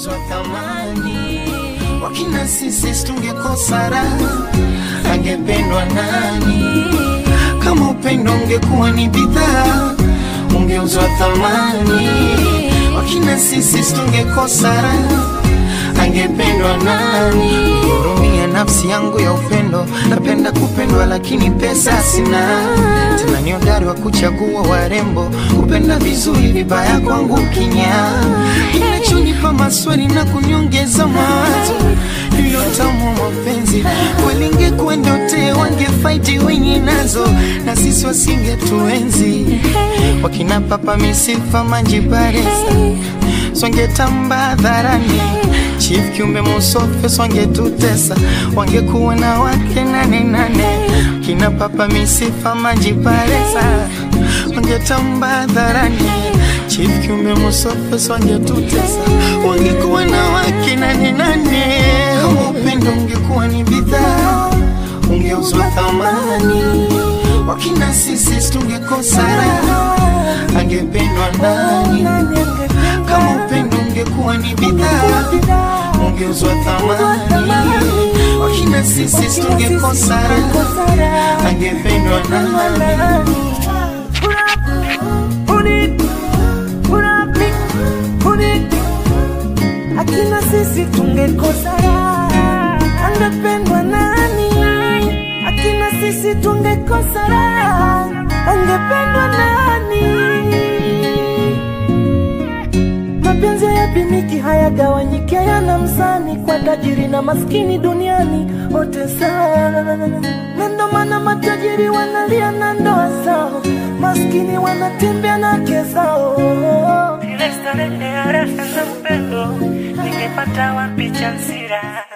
ungeuzwa thamani. Wakina sisi tungekosa raha, angependwa nani? Kama upendo ungekuwa ni bidhaa, ungeuzwa thamani. Wakina sisi tungekosa raha, angependwa nani? Hurumia nafsi yangu ya upendo, napenda kupendwa lakini pesa sina. Tena ni hodari wa kuchagua warembo, kupenda vizuri, vibaya kwangu kinya. Kinachonipa maswali na kuniongeza mawazo ndiyo tamu wa mapenzi. Walingekuwa ndote, wangefaiti wenye nazo, na sisi wasingetuenzi. Wakina papa misifa manjibaresa swangetamba hadharani Chief kiumbe musofe swangetutesa, wangekuwa na wake nane nane. Kina papa misifa majiparesa, wangetamba hadharani. Chief kiumbe musofe swangetutesa, wangekuwa na wake nane nane. Kama upendo ungekuwa ni bidhaa, ungeuzwa thamani. Wakina sisi tungekosa raha, angependwa nani? Kama upendo ungekuwa ni bidhaa, ungeuzwa thamani. Wakina sisi tungekosa raha, angependwa nani? Akina sisi tungekosa raha, angependwa nani? Akina sisi tungekosa raha, angependwa nani? Mapenzi hayapimiki, hayagawanyiki, hayana mzani, kwa tajiri na maskini duniani wote sawa, na ndo maana matajiri wanalia na ndoa zao, maskini wanatembea na wake zao. Ile starehe ya raha na upendo ningepata wapi Chansira?